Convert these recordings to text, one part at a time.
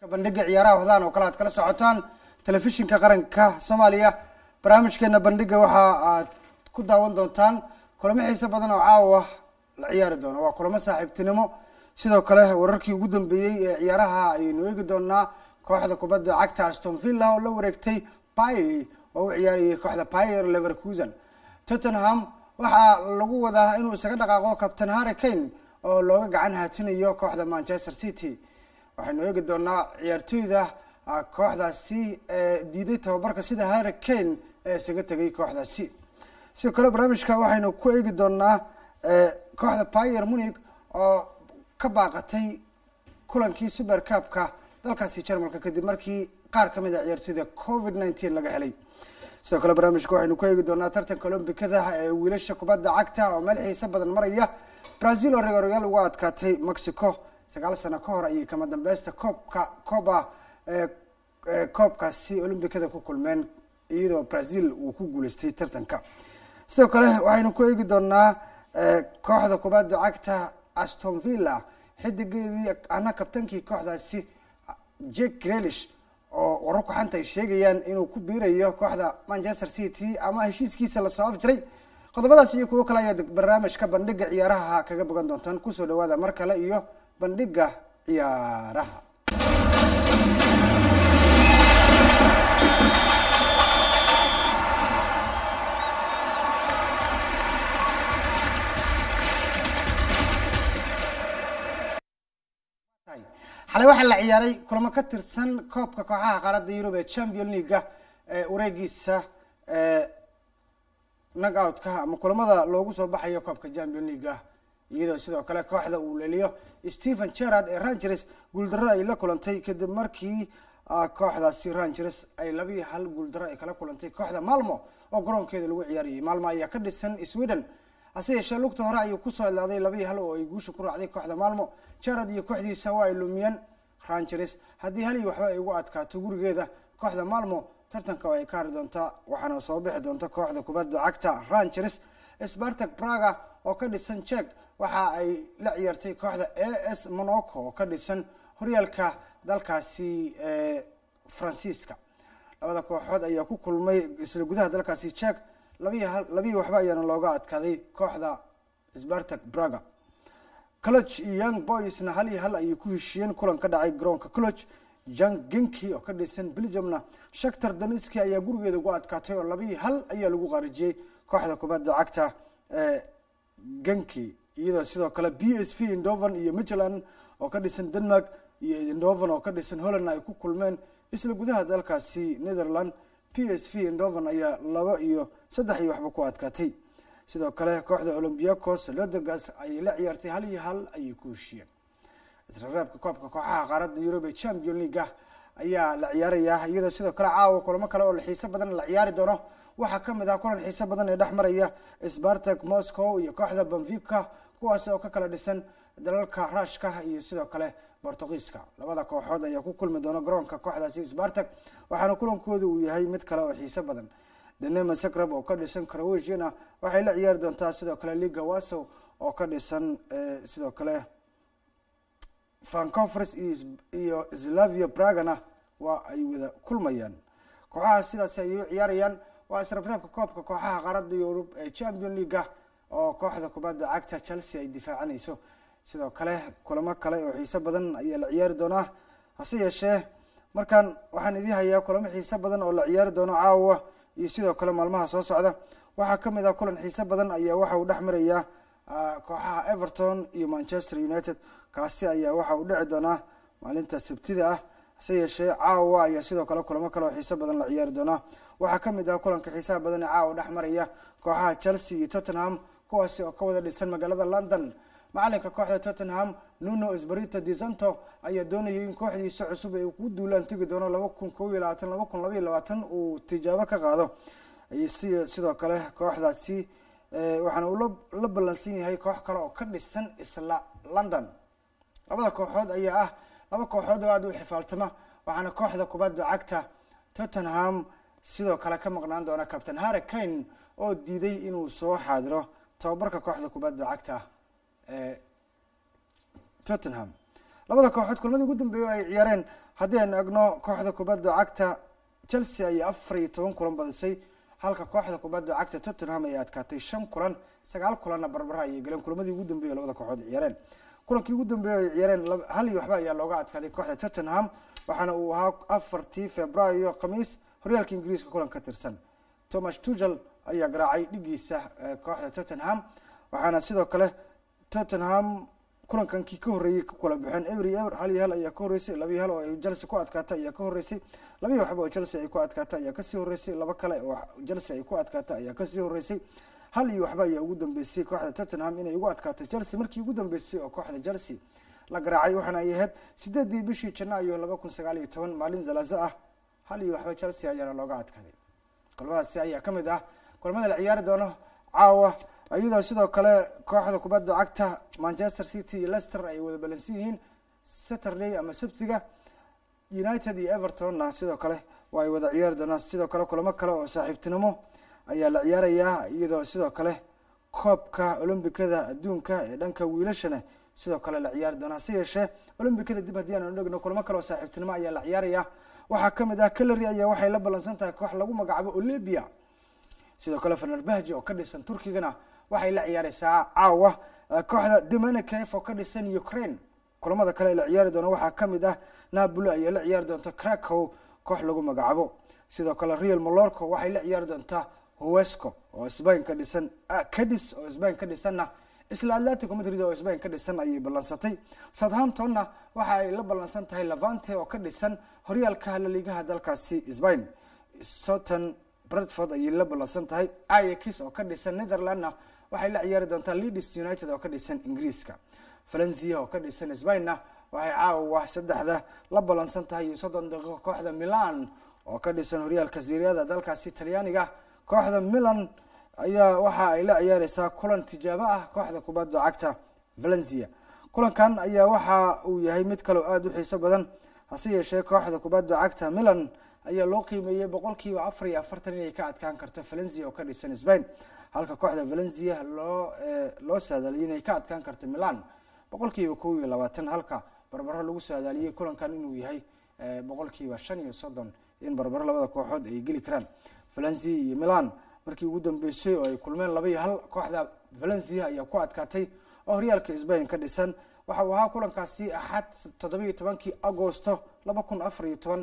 bandhiga ciyaaraha wadaan oo kale aad kala socotaan telefishinka qaranka soomaaliya barnaamijkeena bandhiga waxa aad ku daawan doontaan kulamo xiise badan oo caawa la ciyaari doono waa kulamo saaxiibtinimo sidoo kale wararkii ugu dambeeyey ee ciyaaraha ayaynu eegi doonaa kooxda kubadda cagta aston villa oo la wareegtay bailey oo u ciyaarayay kooxda pier leverkusen tottenham waxaa lagu wadaa inuu isaga dhaqaaqo captain harry kane oo looga gacan haatinayo kooxda manchester city waxaynu eegi doonaa ciyaartooyda kooxdaasi ee diiday tababarka sida harry kane ee isaga tegay kooxdaasi sidoo kale barnaamijka waxaynu ku eegi doonaa kooxda pier munig oo ka baaqatay kulankii super cupka dalkaasi jarmalka kadib markii qaar kamid a ciyaartooyda covid nineteen laga helay sidoo kale barnaamijka waxaynu ku eegi doonaa tartanka olombikada ee wiilasha kubadda cagta oo meel xiise badan maraya brazil oo regoreyaal uga adkaatay mexico sagaal sano ka hor ayay kama dambeysta koobka coba koobkaasi olombikada ku kulmeen iyadoo brazil uu ku guuleystay tartanka sidoo kale waxaynu ku eegi doonaa kooxda kubadda cagta aston villa xidigeedii ana kabtankii kooxdaasi jake grelish oo wararku xanta ay sheegayaan inuu ku biirayo kooxda manchester city ama heshiiskiisa lasoo afjiray qodobadaas iyo kuwo kale ayaad barnaamijka bandhiga ciyaaraha kaga bogan doontaan kusoo dhawaada mar kale iyo bandhiga ciyaaraha xalay waxaa la ciyaaray kulamo ka tirsan koobka kooxaha qaaradda yurub ee champion leaga ee wareegiisa nag outka ama kulamada loogu soo baxayo koobka champion leaga iyadoo sidoo kale kooxda uu leliyo stephen gerard ee rangers guuldaro ay la kulantay kadib markii kooxdaasi rangers ay labiiyo hal guuldaro ay kala kulantay kooxda malmo oo garoonkeeda lagu ciyaarayay malmo ayaa ka dhisan sweden hase yeeshee lugta hore ayuu kusoo ilaaday labiiyo hal oo ay guusha ku raacday kooxda malmo jarad iyo kooxdiisa waa ay lumiyeen rangers haddii hal iyo waxba ay ugu adkaato gurigeeda kooxda malmo tartanka oo ay ka hari doontaa waxaana soo bixi doonta kooxda kubadda cagta rangers spartak braga oo ka dhisan jek waxa ay la ciyaartay kooxda a s monaco oo ka dhisan horyaalka dalkaasi faransiiska labada kooxood ayaa ku kulmay isla gudaha dalkaasi jek labiy labiyi waxba ayaana looga adkaaday kooxda spartak braga coloch iyo young boysna hal iyo hal ayay ku heshiiyeen kulan ka dhacay garoonka coloch jan genki oo ka dhisan belgiumna shaktar doniski ayaa gurigeeda ugu adkaatay oo labiyi hal ayaa lagu qaarijiyey kooxda kubadda cagta genki iyadoo sidoo kale b s v indovan iyo micheland oo ka dhisan denmark iyo indovan oo ka dhisan holland ay ku kulmeen isla gudaha dalkaasi netherland p s v indovan ayaa laba iyo saddex iyo waxba ku adkaatay sidoo kale kooxda olombiacos lodergas ayay la ciyaartay hal iyo hal ayay ku heshiyeen israreebka koobka kooxaha qaaradda yurub ee champion leaga ayaa la ciyaarayaa iyadoo sidoo kale caawa kulamo kale oo xiise badan la ciyaari doono waxaa kamid ah kulan xiise badan ee dhex maraya spartak moscow iyo kooxda benfica kuwaas oo ka kala dhisan dalalka rushka iyo sidoo kale bortugiiska labada kooxood ayaa ku kulmi doona garoonka kooxdaasi spartak waxaana kulankooda uu yahay mid kale oo xiise badan denema sakrab oo ka dhisan croatiana waxay la ciyaari doontaa sidoo kale liga wasow oo ka dhisan sidoo kale vanconference iyo slavia bragana waa ay wada kulmayaan kooxaha sidaasi ayay u ciyaarayaan waa israbreebka koobka kooxaha qaaradda yurub ee champion leaga oo kooxda kubadda cagta chelsea ay difaacanayso sidoo kale kulamo kale oo xiise badan ayaa la ciyaari doonaa hase yeeshee markaan waxaan idii hayaa kulamo xiise badan oo la ciyaari doono caawa iyo sidoo kale maalmaha soo socda waxaa kamid ah kulan xiise badan ayaa waxa uu dhex marayaa kooxaha everton iyo manchester united kaasi ayaa waxa uu dhici doonaa maalinta sabtida ah hase yeeshee caawa ayaa sidoo kale kulamo kale oo xiise badan la ciyaari doonaa waxaa kamid ah kulanka xiisaha badan ee caawa dhex maraya kooxaha chelsea iyo tottenham kuwaasi oo ka wada dhisan magaalada london macalinka kooxda tottenham nuno sbarito desanto ayaa doonayay in kooxdiisa cusub ay ku duulaan tegi doono laba kun kob iyo labaatan laba kun laba iyo labaatan uu tijaabo ka qaado si sidoo kale kooxdaasi waxaana uu la ballansan yahay koox kale oo ka dhisan isla london labada kooxood ayaa ah laba kooxood oo aada u xifaaltama waxaana kooxda kubadda cagta tottenham sidoo kale ka maqnaan doona captain harry kane oo diiday inuu soo xaadiro tababarka kooxda kubadda cagta ee tottenham labada kooxood kulmadii ugu dambeeyey ay ciyaareen haddii aynu egno kooxda kubadda cagta chelsea ayay afar iyo toban kulan badisay halka kooxda kubadda cagta tottenham ay adkaatay shan kulan sagaal kulanna barbara ayay galeen kulamadii ugu dambeeye labada kooxood ciyaareen kulankii ugu dambeeye ay ciyaareen hal iyo waxba ayaa looga adkaaday kooxda tottenham waxaana uu ahaa afartii februaayo khamiis horyaalka ingiriiska kulan ka tirsan thomas tugel ayaa garaacay dhigiisa kooxda tottenham waxaana sidoo kale tottenham kulankankii ka horreeyey ku kala baxeen every ever hal iyo hal ayaa ka horreysay laba iyo hal oo ay chelsea ku adkaatay ayaa ka horreysay laba iyo waxba oo chelsea ay ku adkaatay ayaa kasii horreysay laba kale oo chelsea ay ku adkaatay ayaa kasii horreysay hal iyo waxba ayaa ugu dambeysay kooxda tottenham inay ugu adkaato chelsea markii ugu dambeysay oo kooxda chelsea la garaacay waxaana ay ahayd sideedii bishii janaayo laba kun sagaal iyo toban maalin zalaza ah hal iyo waxba chelsea ayaana looga adkaaday kulamadaasi ayaa kamid ah kulamada la ciyaari doono caawa iyadoo sidoo kale kooxda kubadda cagta manchester city iyo lester ay wada balansan yihiin saturday ama sabtiga united iyo evertonna sidoo kale waa ay wada ciyaari doonaan sidoo kale kulamo kale oo saaxiibtinimo ayaa la ciyaarayaa iyadoo sidoo kale koobka olombikada adduunka ee dhanka wiilashana sidoo kale la ciyaari doonaa hase yeeshee olombikada dib haddii aanu dhegno kulamo kale oo saaxiibtinimo ayaa la ciyaaraya waxaa kamid ah calary ayaa waxay la ballansan tahay koox lagu magacaabo olebia sidoo kale fenerbahji oo ka dhisan turkigana waxay la ciyaareysaa caawa kooxda dominikef oo ka dhisan ukraine kulamada kale ee la ciyaari doona waxaa kamid ah napoli ayaa la ciyaari doonta cracow koox lagu magacaabo sidoo kale real molorco waxay la ciyaari doontaa huesco oo sbain ka dhisan cadis oo sbain ka dhisanna isla atletico madrid oo sbain ka dhisan ayay ballansatay southamptonna waxa ay la ballansan tahay levante oo ka dhisan horyaalka laliigaha dalkaasi sbain soton bradford ayay la ballansan tahay iax oo ka dhisan netherlandna waxay la ciyaari doontaa leeds united oo ka dhisan ingiriiska valencia oo ka dhisan sbainna waxay caawa saddexda la ballansan tahay iyo soddon daqiiqo kooxda milan oo ka dhisan horyaalka siriyada dalkaasi talyaaniga kooxda milan ayaa waxa ay la ciyaareysaa kulan tijaabo ah kooxda kubadda cagta valencia kulankan ayaa waxa uu yahay mid kaleo aada u xiiso badan hase yeeshee kooxda kubadda cagta milan ayaa loo qiimeeyey boqol kiiba afar iyo afartan inay ka adkaan karto valencia oo ka dhisan spain halka kooxda valencia loo loo saadaaliyay inay ka adkaan karto milan boqol kiiba kow iyo labaatan halka barbaro lagu saadaaliyey kulankan inuu yahay boqol kiiba shan iyo soddon in barbaro labada kooxood ay geli karaan valencia iyo milan markii ugu dambeysay oo ay kulmeen laba iyo hal kooxda valencia ayaa ku adkaatay oo horyaalka sbain ka dhisan waxa uu ahaa kulankaasi axad toddobiiyo tobankii agosto laba kun afar iyo toban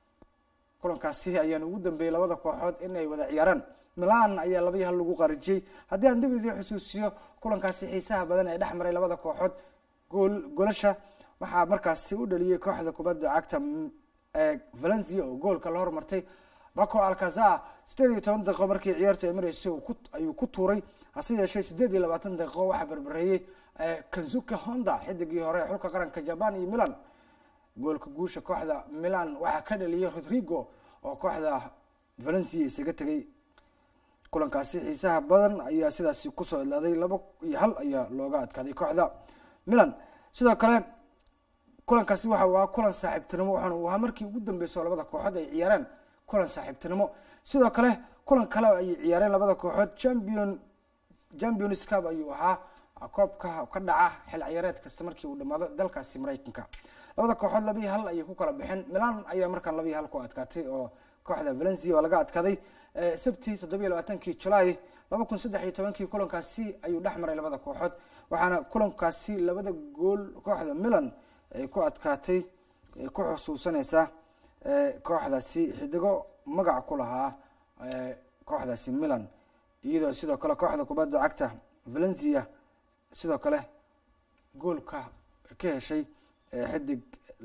kulankaasi ayaana ugu dambeeyey labada kooxood inay wada ciyaaraan milan ayaa laba iyo hal lagu qarijiyey haddii aan dib idii xusuusiyo kulankaasi xiisaha badan ee dhex maray labada kooxood gool golasha waxaa markaasi u dhaliyey kooxda kubadda cagta valencia oo goolka la hormartay baco alcaza sideed iyo toban daqiiqo markii ciyaartu ay maraysay ayuu ku tuuray hase yeeshee sideed iyo labaatan daqiiqo waxaa barbareeyey kanzuka honda xidigii hore ee xulka qaranka jaban iyo milan goolka guusha kooxda milan waxaa ka dhaliyay rodrigo oo kooxda valencia isaga tegay kulankaasi xiisaha badan ayaa sidaasi kusoo idlaaday laba iyo hal ayaa looga adkaaday kooxda milan sidoo kale kulankaasi waxa uu ahaa kulan saaxiibtinimo waxaana uu ahaa markii ugu dambeysa oo labada kooxood ay ciyaareen kulan saaxiibtinimo sidoo kale kulan kale ayay ciyaareen labada kooxood champion champions cup ayuu ahaa koobka ka dhaca xil ciyaareed kasta markii uu dhamaado dalkaasi maraykanka labada kooxood laba iyo hal ayay ku kala baxeen milan ayaa markaan laba iyo hal ku adkaatay oo kooxda valencia waa laga adkaaday sabti toddobiyo labaatankii julaay laba kun saddex iyo tobankii kulankaasi ayuu dhex maray labada kooxood waxaana kulankaasi labada gool kooxda milan ay ku adkaatay ay ku xusuusanaysaa kooxdaasi xidigo magac ku lahaa kooxdaasi milan iyadoo sidoo kale kooxda kubadda cagta valencia sidoo kale goolka ka heshay xidig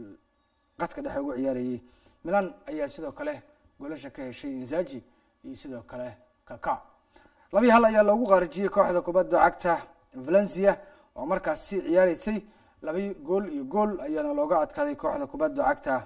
qadka dhexe ugu ciyaarayay milan ayaa sidoo kale goolasha ka heshay inzaji iyo sidoo kale kaka labii hal ayaa loogu qaarijiyey kooxda kubadda cagta valencia oo markaasi ciyaareysay labi gool iyo gool ayaana looga adkaaday kooxda kubadda cagta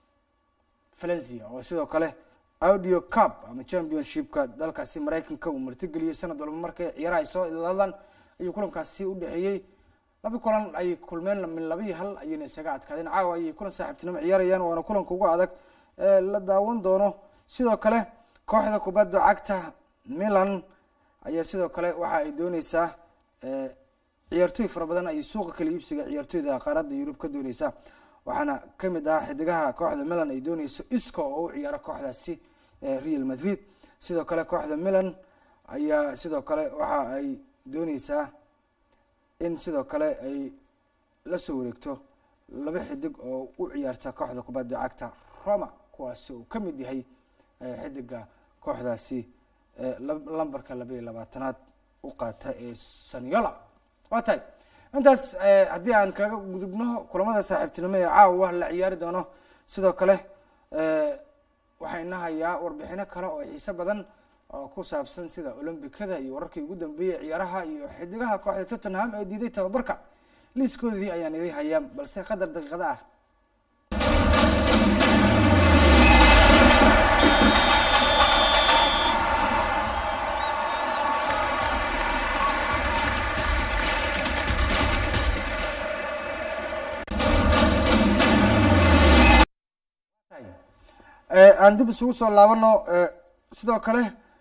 valencia oo sidoo kale audio cup ama championshipka dalkaasi maraykanka uu martigeliyey sanad walba markay ciyaaraha ay soo ilaadaan ayuu kulankaasi u dhexeeyey laba kulan ayay kulmeen min labii hal ayayna isaga adkaadeen caawa ayay kulan saaxiibtinimo ciyaarayaan waana kulanka ugu adag ee la daawan doono sidoo kale kooxda kubadda cagta milan ayaa sidoo kale waxa ay dooneysaa ciyaartooy fara badan ayay suuqa kala iibsiga ciyaartooyda qaaradda yurub ka dooneysa waxaana kamid ah xidigaha kooxda milan ay dooneyso isco oo u ciyaaro kooxdaasi real madrid sidoo kale kooxda milan ayaa sidoo kale waxa ay dooneysaa in sidoo kale ay lasoo wareegto laba xidig oo u ciyaarta kooxda kubadda cagta roma kuwaasi uu ka mid yahay xidiga kooxdaasi lambarka laba iyo labaatanaad u qaata ee saniola waa tahay intaas haddii aan kaga gudubno kulamada saaxiibtinimo ee caawa la ciyaari doono sidoo kale waxaa ina hayaa warbixino kale oo xiise badan oo ku saabsan sida olombikada iyo wararkii ugu dambeeyey ciyaaraha iyo xidigaha kooxda tottenham ee diiday tababarka liiskoodii ayaan idin hayaa balse qadar daqiiqada ah aan dib isugu soo laabano sidoo kale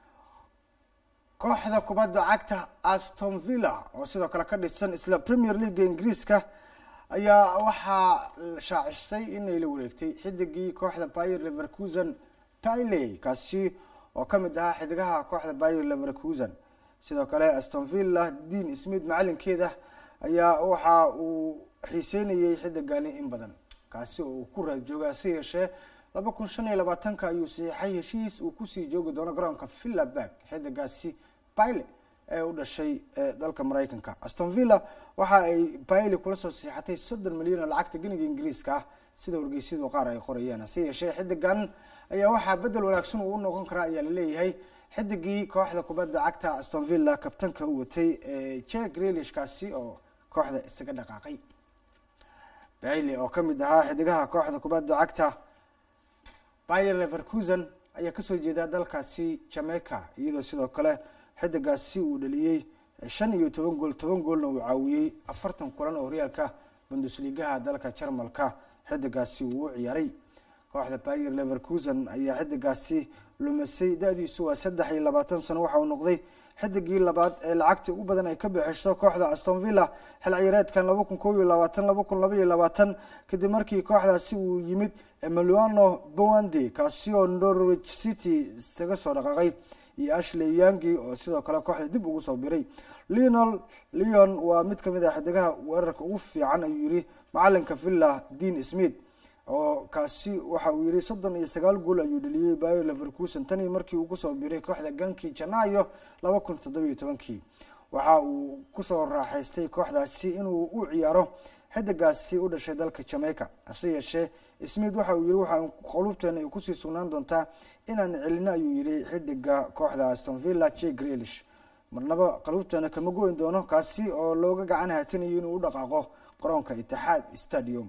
kooxda kubadda cagta aston villa oo sidoo kale ka dhisan isla premier leaga ingiriiska ayaa waxaa shaacisay inay la wareegtay xidigii kooxda bayer leverkusen piley kaasi oo kamid ahaa xidigaha kooxda bayer leverkusen sidoo kale aston villa dean smith macalinkeeda ayaa waxa uu xiiseynayay xidigani in badan kaasi oo uu ku raad jooga hase yeeshee laba kun shan iyo labaatanka ayuu saxiixay heshiis uu kusii joogi doono garoonka villaberg xidigaasi bayle ee u dhashay dalka mareykanka aston villa waxa ay bayle kula soo saxiixatay soddon milyan oo lacagta geniga ingiriiska ah sida wargeysyadu qaar ay qorayaan hase yeeshee xidigan ayaa waxaa bedel wanaagsan uu u noqon karaa ayaa laleeyahay xidigii kooxda kubadda cagta aston villa kabtanka u watay jack relishkaasi oo kooxda isaga dhaqaaqay bayle oo kamid ahaa xidigaha kooxda kubadda cagta bayer leverkusen ayaa kasoo jeeda dalkaasi jamaica iyadoo sidoo kale xidigaasi uu dhaliyey shan iyo toban gool toban goolna uu caawiyey afartan kulan oo horyaalka bundusligaha dalka jarmalka xidigaasi uu u ciyaaray kooxda bayer leverkusen ayaa xidigaasi lumisay da-diisu waa saddex iyo labaatan sano waxa uu noqday xidigii labaad ee lacagta ugu badan ay ka bixiso kooxda aston villa xil ciyaareedkan laba kun kob iyo labaatan laba kun laba iyo labaatan kadib markii kooxdaasi uu yimid emiliano bowande kaasi oo norwich city isaga soo dhaqaaqay iyo ashley yangi oo sidoo kale kooxda dib ugu soo biray leonel leon waa mid kamid ah xidigaha weerarka ugu fiican ayuu yiri macalinka villa dean smith oo kaasi waxa uu yihi soddon iyo sagaal gool ayuu dhaliyey bayer leverkusen tanii markii uu kusoo biray kooxda gankii janaayo laba kun toddobiyo tobankii waxa uu kusoo raaxaystay kooxdaasi inuu u ciyaaro xidigaasi u dhashay dalka jamaica hase yeeshee smith waxa uu yihi waxaa qulubteena ay kusii sugnaan doontaa inaan celino ayuu yihi xidiga kooxda aston villa j grelish marnaba qalubteena kama go-in doono kaasi oo looga gacan haatinayo inuu u dhaqaaqo garoonka itixaad stadium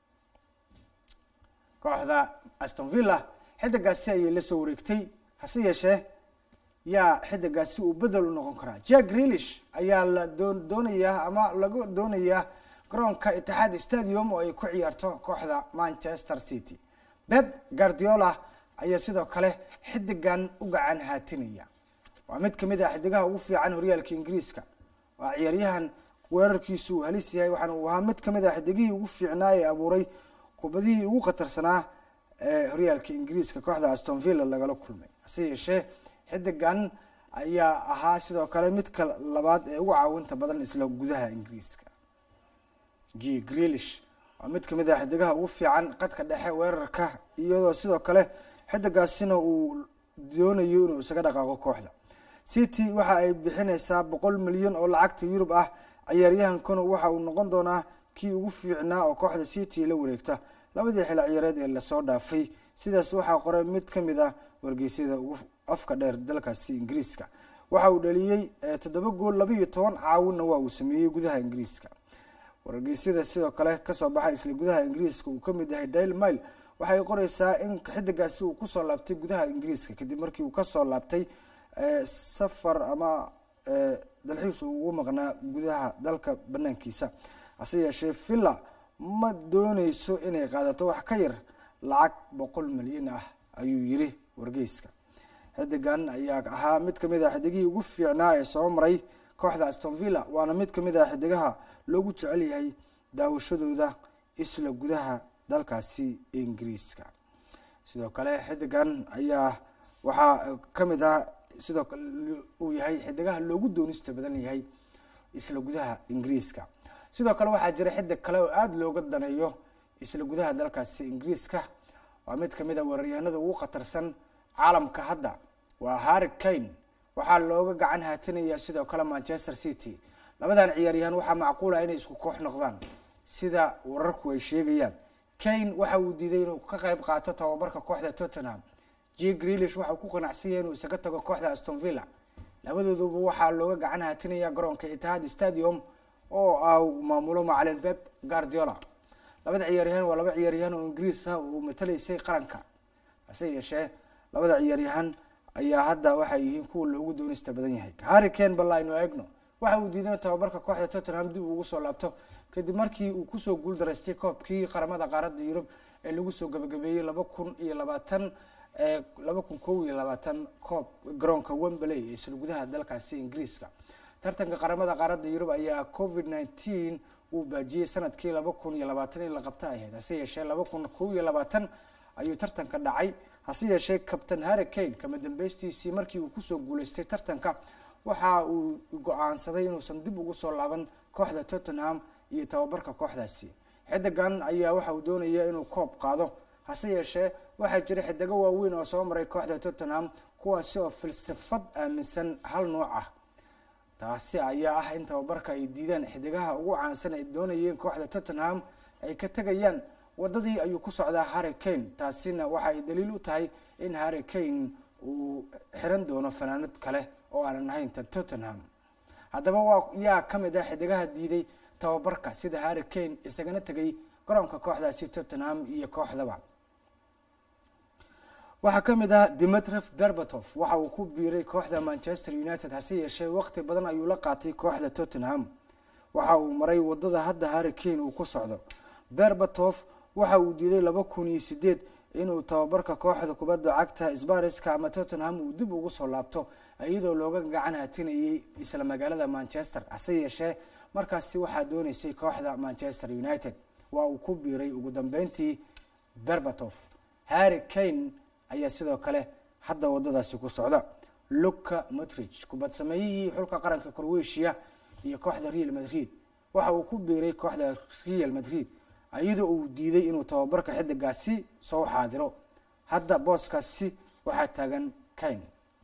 kooxda aston villa xidigaasi ayay la soo wareegtay hase yeeshee yaa xidigaasi uu bedel u noqon karaa jack grelish ayaa la doonayaa ama laga doonayaa garoonka itixaad stadium oo ay ku ciyaarto kooxda manchester city beb guardiola ayaa sidoo kale xidigan u gacan haatinaya waa mid kamid ah xidigaha ugu fiican horyaalka ingiriiska waa ciyaaryahan weerarkiisu uu halis yahay waxaana uu ahaa mid kamid ah xidigihii ugu fiicnaa ee abuuray kubadihii ugu khatarsanaa ee horyaalka ingiriiska kooxda aston villa lagala kulmay hase yeeshee xidigan ayaa ahaa sidoo kale midka labaad ee ugu caawinta badan isla gudaha ingiriiska g grelish waa mid kamid ah xidigaha ugu fiican qadka dhexe weerarka iyadoo sidoo kale xidigaasina uu doonayo inuu isaga dhaqaaqo kooxda city waxa ay bixineysaa boqol milyan oo lacagta yurub ah ciyaaryahankuna waxa uu noqon doonaa kii ugu fiicnaa oo kooxda city la wareegta labadii xil ciyaareed ee lasoo dhaafay sidaas waxaa qoray mid kamid ah wargeysyada ugu afka dheer dalkaasi ingiriiska waxa uu dhaliyey toddoba gool laba iyo toban caawinna waa uu sameeyey gudaha ingiriiska wargeysyada sidoo kale kasoo baxay isla gudaha ingiriiska uu kamid yahay daily mile waxay qoreysaa in xidigaasi uu kusoo laabtay gudaha ingiriiska kadib markii uu kasoo laabtay safar ama dalxiis uu ugu maqnaa gudaha dalka banaankiisa hase yeeshee villa ma dooneyso inay qaadato wax ka yar lacag boqol milyan ah ayuu yiri wargeyska xidigan ayaa ahaa mid kamid ah xidigihii ugu fiicnaa ee soo maray kooxda astonvilla waana mid kamid ah xidigaha loogu jecel yahay daawashadooda isla gudaha dalkaasi ingiriiska sidoo kale xidigan ayaa waxaa kamid ah sidoo kale uu yahay xidigaha loogu doonista badan yahay isla gudaha ingiriiska sidoo kale waxaa jira xidig kale oo aada looga daneeyo isla gudaha dalkaasi ingiriiska waa mid kamid a weeraryahanada ugu khatarsan caalamka hadda waa harri kane waxaa looga gacan haatinaya sidoo kale manchester city labadan ciyaaryahan waxaa macquula inay isku koox noqdaan sida wararku ay sheegayaan kane waxa uu diiday inuu ka qayb qaato tababarka kooxda tottenham j greelish waxa uu ku qanacsan yahay inuu isaga tago kooxda aston villa labadooduba waxaa looga gacan haatinaya garoonka itihad stadium oo ah maamulo macalin beb guardiola labada ciyaaryahan waa laba ciyaaryahan oo ingiriis ah uu matalaysay qaranka hase yeeshee labada ciyaaryahan ayaa hadda waxay yihiin kuwa loogu doonista badan yahay harri kane bal aynu eegno waxa uu diiday tababarka kooxda tottenham dib ugu soo laabto kadib markii uu kusoo guuldaraystay koobkii qaramada qaaradda yurub ee lagu soo gabagabeeyey laba kun iyo labaatan laba kun kow iyo labaatan koob garoonka wembley ee isla gudaha dalkaasi ingiriiska tartanka qaramada qaaradda yurub ayaa covid nineteen uu baajiyey sanadkii laba kun iyo labaatan in la qabta ahayd hase yeeshee laba kun kow iyo labaatan ayuu tartanka dhacay hase yeeshee captain harri kane kama dambeystiisii markii uu kusoo guuleystay tartanka waxa uu go-aansaday inuusan dib ugu soo laaban kooxda tottenham iyo tababarka kooxdaasi xidigan ayaa waxa uu doonaya inuu koob qaado hase yeeshee waxaa jira xidigo waaweyn oo soo maray kooxda tottenham kuwaasi oo filsafad aaminsan hal nooc ah taasi ayaa ah in tababarka ay diidaan xidigaha ugu caansan ay doonayeen kooxda tottenham ay ka tegayaan wadadii ayuu ku socdaa harri kane taasina waxa ay daliil u tahay in harri kane uu xiran doono fanaanad kale oo aanan ahayn ta tottenham haddaba waa yaa kamid ah xidigaha diiday tababarka sida harri kane isagana tegay garoonka kooxdaasi tottenham iyo kooxdaba waxaa kamid ah dimetref berbatov waxa uu ku biiray kooxda manchester united hase yeeshee waqti badan ayuu la qaatay kooxda tottenham waxa uu maray wadada hadda harri kane uu ku socdo berbatov waxa uu diiday laba kun iyo sideed inuu tababarka kooxda kubadda cagta sbariska ama tottenham uu dib ugu soo laabto iyadoo looga gacan hatinayay isla magaalada manchester hase yeeshee markaasi waxaa dooneysay kooxda manchester united waa uu ku biiray ugu dambeyntii berbatov harri kane ayaa sidoo kale hadda wadadaasi ku socda luka motrich kubad sameeyihii xulka qaranka croatia iyo kooxda real madrid waxa uu ku biiray kooxda real madrid iyadoo uu diiday inuu tababarka xidigaasi soo xaadiro hadda booskaasi waxaa taagan kane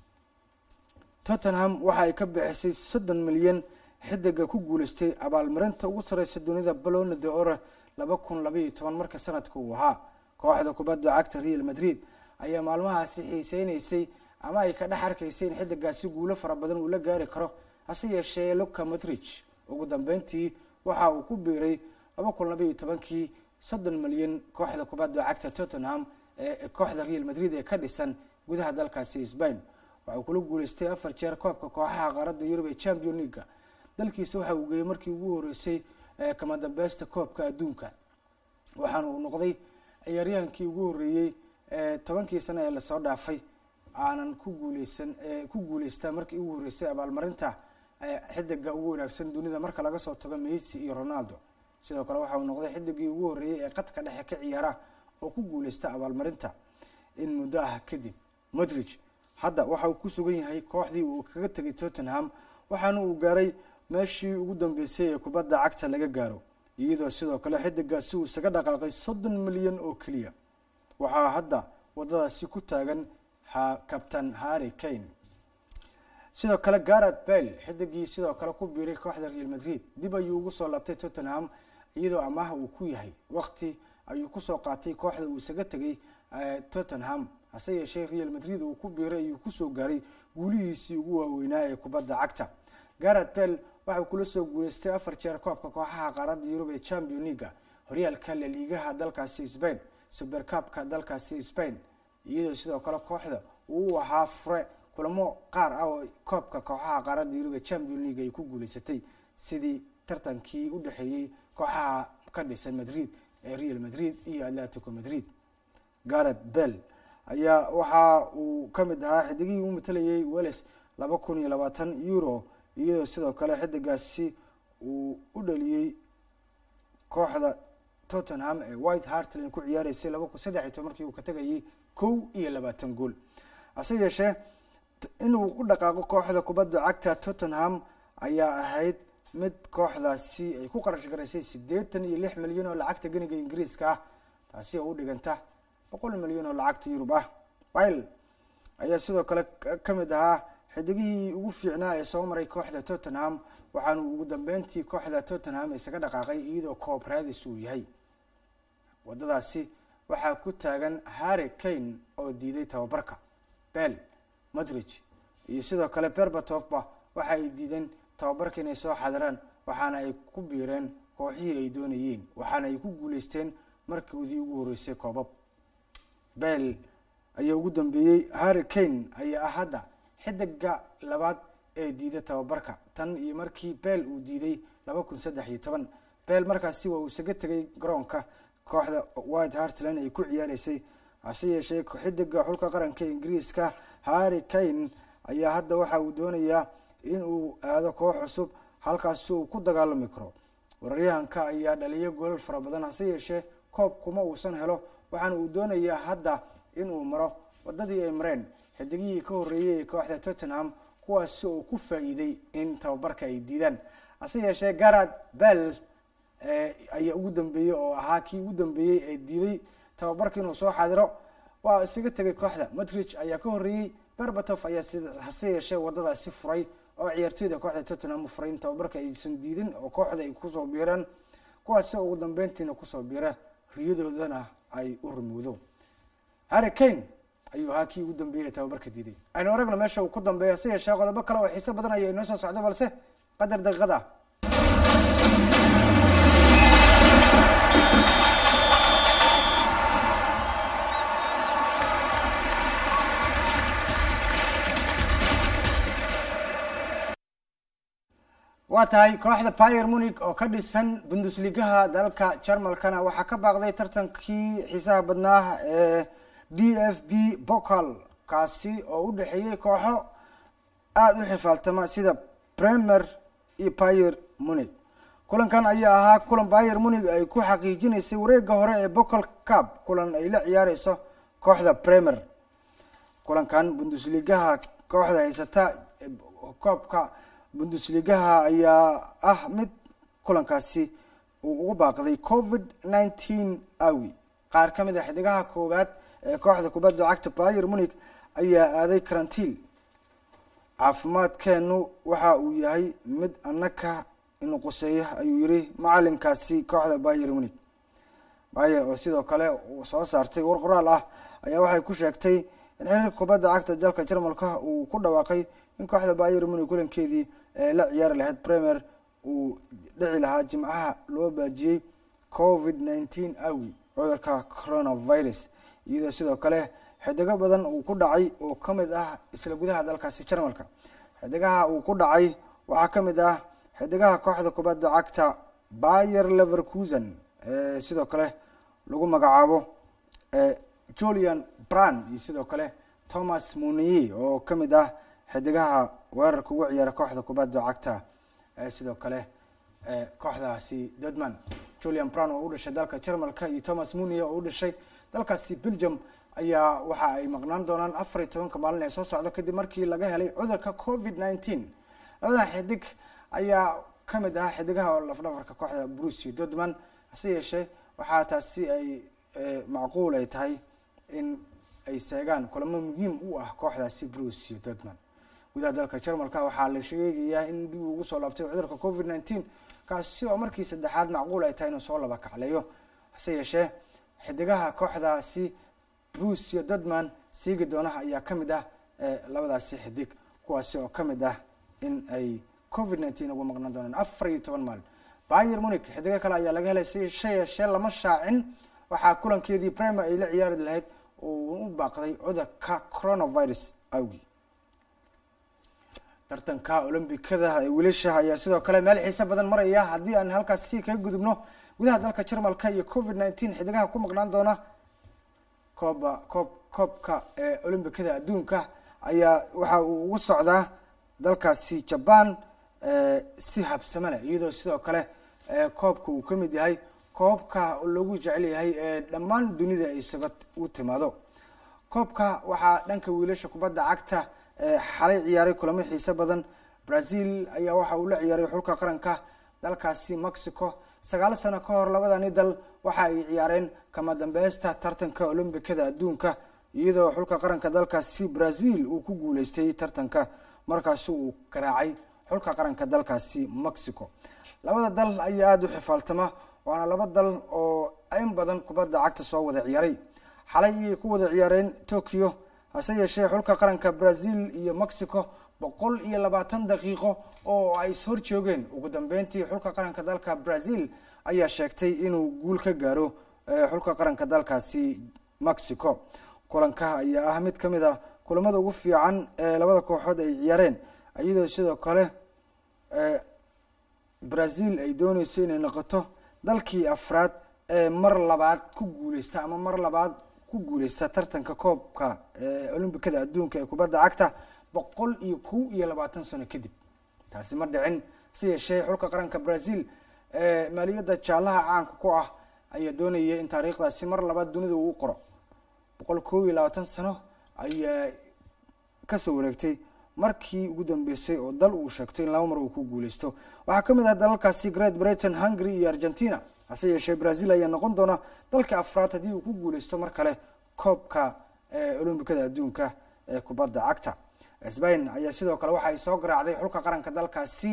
tottenham waxa ay ka bixisay soddon milyan xidiga ku guuleystay abaalmarinta ugu sareysa dunida balona de ore laba kun labaiyo toban marka sanadka uu ahaa kooxda kubadda cagta real madrid ayaa maalmahaasi xiiseyneysay ama ay ka dhex arkaysay in xidigaasi guulo fara badan uu la gaari karo hase yeeshee luka motrich ugu dambeyntii waxa uu ku biiray laba kun labaiyo tobankii soddon milyan kooxda kubadda cagta tottenham ee kooxda real madrid ee ka dhisan gudaha dalkaasi sbain waxa uu kula guuleystay afar jeer koobka kooxaha qaaradda yurub ee champion leaga dalkiisa waxa uu geeyey markii ugu horeysay kama dambeysta koobka adduunka waxaana uu noqday ciyaaryahankii ugu horeeyey tobankii sano ee lasoo dhaafay aanan ku guuleysan ku guuleysta markii ugu horeysay abaalmarinta xidiga ugu wanaagsan dunida marka laga soo tago messi iyo ronaldo sidoo kale waxa uu noqday xidigii ugu horeeyey ee qadka dhexe ka ciyaara oo ku guuleysta abaalmarinta in muddo ah kadib modrich hadda waxa uu ku sugan yahay kooxdii uu kaga tegay tottenham waxaana uu gaaray meeshii ugu dambeysay ee kubadda cagta laga gaaro iyadoo sidoo kale xidigaasi uu isaga dhaqaaqay soddon milyan oo keliya waxaa hadda wadadaasi ku taagan captain harry kane sidoo kale garet bell xidigii sidoo kale ku biiray kooxda real madrid dib ayuu ugu soo laabtay tottenham iyadoo amaah uu ku yahay waqti ayuu kusoo qaatay kooxda uu isaga tegay tottenham hase yeeshee real madrid uu ku biiray ayuu kusoo gaaray guulihiisii ugu waaweynaa ee kubadda cagta garet bell waxau kula soo guuleystay afar jeer koobka kooxaha qaaradda yurub ee champion leaga horyaalka laliigaha dalkaasi spain supercabka dalkaasi spain iyadoo sidoo kale kooxda uu ahaa fure kulamo qaar ah oo koobka kooxaha qaaradda yurub ee champion league ay ku guuleysatay sidii tartankii u dhexeeyey kooxaha ka dhisan madrid ee real madrid iyo atletico madrid garet bell ayaa waxa uu ka mid ahaa xidigihii u matalayay welles laba kun iyo labaatan euro iyadoo sidoo kale xidigaasi uu u dhaliyey kooxda tottenham ee white hartland ku ciyaareysay laba kun saddex iyo toban markii uu ka tegayay kow iyo labaatan gool hase yeeshee inuu u dhaqaaqo kooxda kubadda cagta tottenham ayaa ahayd mid kooxdaasi ay ku qarash garaysay siddeetan iyo lix milyan oo lacagta ganiga ingiriiska ah taasi oo u dhiganta boqol milyan oo lacagta yurub ah wil ayaa sidoo kale ka mid ahaa xidigihii ugu fiicnaa ee soo maray kooxda tottenham waxaanu ugu dambeyntii kooxda tottenham isaga dhaqaaqay iyadoo koob raadis uu yahay wadadaasi waxaa ku taagan harry kane oo diiday tababarka bell madridge iyo sidoo kale berbatofba waxa ay diideen tababarka inay soo xadiraan waxaana ay ku biireen kooxihii ay doonayeen waxaana ay ku guuleysteen markoodii ugu horreysay koobab bell ayaa ugu dambeeyey harry kane ayaa ah hadda xidiga labaad ee diida tababarka tan iyo markii bell uu diiday laba kun saddex iyo toban bell markaasi waa uu isaga tegay garoonka kooxda white hartland ay ku ciyaareysay hase yeeshee xidiga xulka qaranka ingiriiska harry kane ayaa hadda waxa uu doonayaa in uu aado koox cusub halkaasi uu ku dagaalami karo wararyahanka ayaa dhaliyo golol fara badan hase yeeshee koob kuma uusan helo waxaana uu doonayaa hadda in uu maro wadadii ay mareen xidigihii ka horreeyay ee kooxda tottenham kuwaasi oo ku faa-iiday in tababarka ay diidaan hase yeeshee garad bell ayaa ugu dambeeyey oo ahaa kii ugu dambeeyey ee diiday tababarka inuu soo xadiro waa isaga tegay kooxda madridge ayaa ka horreeyey berbatov ayaa si hase yeeshee wadadaasi furay oo ciyaartoyda kooxda tottenham u furay in tababarka aysan diidin oo kooxda ay kusoo biiraan kuwaasi ugu dambeyntiina kusoo biira riyadoodana ay u rumowdo harry kane ayuu ahaa kii ugu dambeeyey ee tababarka diiday aynu aragno meesha uu ku dambeeyo hase yeeshee qodobo kale oo xiiso badan ayaa inoo soo socdo balse qadar daqiiqada waa tahay kooxda pier munig oo ka dhisan bundusligaha dalka jarmalkana waxaa ka baaqday tartankii xiisaha badnaa ee d f b bocal kaasi oo u dhexeeyey kooxo aada u xifaaltama sida bremer iyo pier munig kulankan ayaa ahaa kulan pier munig ay ku xaqiijinaysay wareega hore ee bocal cab kulan ay la ciyaareyso kooxda bremer kulankan bundusligaha kooxda haysata koobka bundusligaha ayaa ah mid kulankaasi uu ugu baaqday covid nineteen awi qaar ka mid a xidigaha koowaad ee kooxda kubadda cagta pier munig ayaa aaday karantiil caafimaadkeenu waxa uu yahay mid annaka inu quseeya ayuu yiri macalinkaasi kooxda pier munig bayer oo sidoo kale uu soo saartay war qoraal ah ayaa waxay ku sheegtay in xiriirka kubadda cagta dalka jarmalka uu ku dhawaaqay in kooxda pier munig kulankeedii ee la ciyaari lahayd premier uu dhici lahaa jimcaha loo baajiyey covid nineteen awi cudurka coronavirus iyadoo sidoo kale xidigo badan uu ku dhacay oo kamid ah isla gudaha dalkaasi jarmalka xidigaha uu ku dhacay waxaa kamid ah xidigaha kooxda kubadda cagta bayer leverkusen ee sidoo kale lagu magacaabo julian brand iyo sidoo kale thomas muniye oo kamid ah xidigaha weerarka ugu ciyaara kooxda kubadda cagta ee sidoo kale kooxdaasi dodman julian brown oo u dhashay dalka jarmalka iyo thomas muniye oo u dhashay dalkaasi belgium ayaa waxa ay maqnaan doonaan afar iyo tobanka maalin ee soo socdo kadib markii laga helay cudurka covid nineteen labadan xidig ayaa kamid ah xidigaha oo lafdhafarka kooxda bruce iyo dodman hase yeeshee waxaa taasi ay macquul ay tahay in ay seegaan kulamo muhiim u ah kooxdaasi bruce iyo dodman gudaha dalka jarmalka waxaa la sheegayaa in dib ugu soo laabtay cudurka covid nineteen kaasi oo markii saddexaad macquul ay tahay inuu soo laba kacleeyo hase yeeshee xidigaha kooxdaasi bruce iyo dodman siigi doonaha ayaa kamid ah labadaasi xidig kuwaasi oo kamid ah in ay covid nineteen ugu maqnaan doonaan afar iyo toban maalin bayer munig xidigo kale ayaa laga helay si sha yeeshee lama shaacin waxaa kulankeedii primer ay la ciyaari lahayd oo u baaqday cudurka coronavirus awgi tartanka olombikada ee wiilasha ayaa sidoo kale meel xiise badan maraya haddii aan halkaas si kaga gudubno gudaha dalka jarmalka iyo covid nineteen xidigaha ku maqnaan doona kooba koob koobka ee olombikada adduunka ayaa waxa uu ugu socdaa dalkaasi jaban si habsame leh iyadoo sidoo kale koobka uu ka mid yahay koobka lagu jecel yahay ee dhammaan dunida ay isaga u timaado koobka waxaa dhanka wiilasha kubadda cagta xalay ciyaaray kulamo xiise badan brazil ayaa waxa uu la ciyaaray xulka qaranka dalkaasi mexico sagaal sano ka hor labadani dal waxa ay ciyaareen kama dambeysta tartanka olombikada adduunka iyadoo xulka qaranka dalkaasi brazil uu ku guuleystay tartanka markaasi uu garaacay xulka qaranka dalkaasi mexico labada dal ayaa aada u xifaaltama waana laba dal oo in badan kubadda cagta soo wada ciyaaray xalay ayay ku wada ciyaareen tokyo hase yeeshee xulka qaranka brazil iyo mexico boqol iyo labaatan daqiiqo oo ay is hor joogeen ugu dambeyntii xulka qaranka dalka brazil ayaa sheegtay inuu guul ka gaaro xulka qaranka dalkaasi mexico kulanka ayaa ah mid kamid a kulamada ugu fiican ee labada kooxood ay ciyaareen iyadoo sidoo kale brazil ay dooneyso inay noqoto dalkii afraad ee mar labaad ku guuleysta ama mar labaad ku guuleysta tartanka koobka olombikada adduunka ee kubadda cagta boqol iyo kow iyo labaatan sano kadib taasi ma dhicin si yeeshee xulka qaranka brazil ee maaliyadda jaalaha caanka ku ah ayaa doonaya in taariikhdaasi mar labaad dunida uu qoro boqol kow iyo labaatan sano ayaa kasoo wareegtay markii ugu dambeysay oo dal uu sheegto in laba mar uu ku guuleysto waxaa kamid ah dalalkaasi great britain hungary iyo argentina hase yeeshee brazil ayaa noqon doona dalka afraad haddii uu ku guuleysto mar kale koobka olombikada adduunka ee kubadda cagta sbain ayaa sidoo kale waxa ay soo garaacday xulka qaranka dalkaasi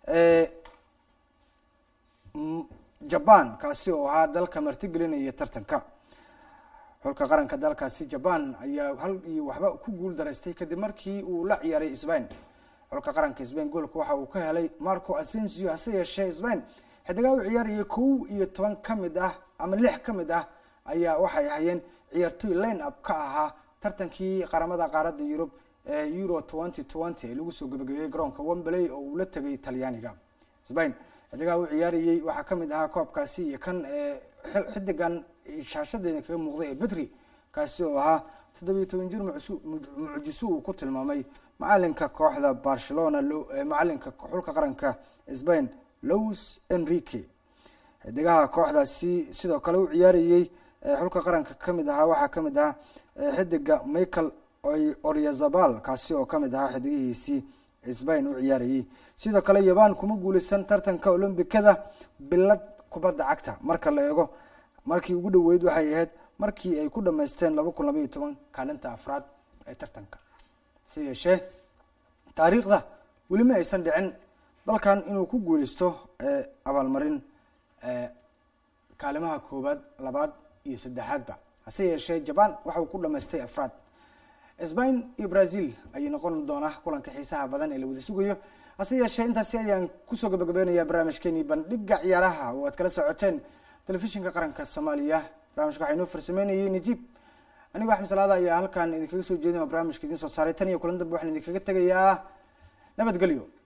jaban kaasi oo ahaa dalka martigelinaya tartanka xulka qaranka dalkaasi jaban ayaa hal iyo waxba ku guul daraystay kadib markii uu la ciyaaray sbain xulka qaranka sbain goolka waxa uu ka helay marco asensio hase yeeshee sbain xidigaa u ciyaarayay kow iyo toban ka mid ah ama lix ka mid ah ayaa waxay hayeen ciyaartoy line up ka ahaa tartankii qaramada qaaradda yurub ee euro twenty twenty ee lagu soo gabagabeeyey garoonka wembley oo uu la tegay talyaaniga sbain xidigaha u ciyaarayey waxaa kamid ahaa koobkaasi iyo kan xidigan shaashadeena kaga muuqday ee bedri kaasi oo ahaa toddobiyo toban jir mucjiso uu ku tilmaamay macalinka kooxda barcelona macalinka xulka qaranka sbain lois enrique xidigaha kooxdaasi sidoo kale u ciyaarayey xulka qaranka kamid ahaa waxaa kamid ahaa xidiga michael oryazabal kaasi oo kamid ahaa xidigihiisii sbain u ciyaarayey sidoo kale yaban kuma guuleysan tartanka olombikada bilad kubadda cagta marka la eego markii ugu dhaweyd waxay ahayd markii ay ku dhamaysteen laba kun labaiyo toban kaalinta afraad ee tartanka si yeeshee taariikhda weli ma aysan dhicin dalkan inuu ku guuleysto abaalmarin kaalimaha koowaad labaad iyo saddexaadba hase yeeshee jaban waxa uu ku dhamaystay afraad sbain iyo brazil ayay noqon doonaa kulanka xiisaha badan ee la wada sugayo hase yeeshee intaasi ayaan kusoo gabagabeynayaa barnaamijkeenii bandhiga ciyaaraha oo aad kala socoteen telefishinka qaranka soomaaliya barnamijka waxaa inoo farsameynayay najiib anigo axmed salaada ayaa halkan idinkaga soo jeedin oo barnaamijka idiin soo saaray tan iyo kulan dambe waxaan idinkaga tegayaa nabadgelyo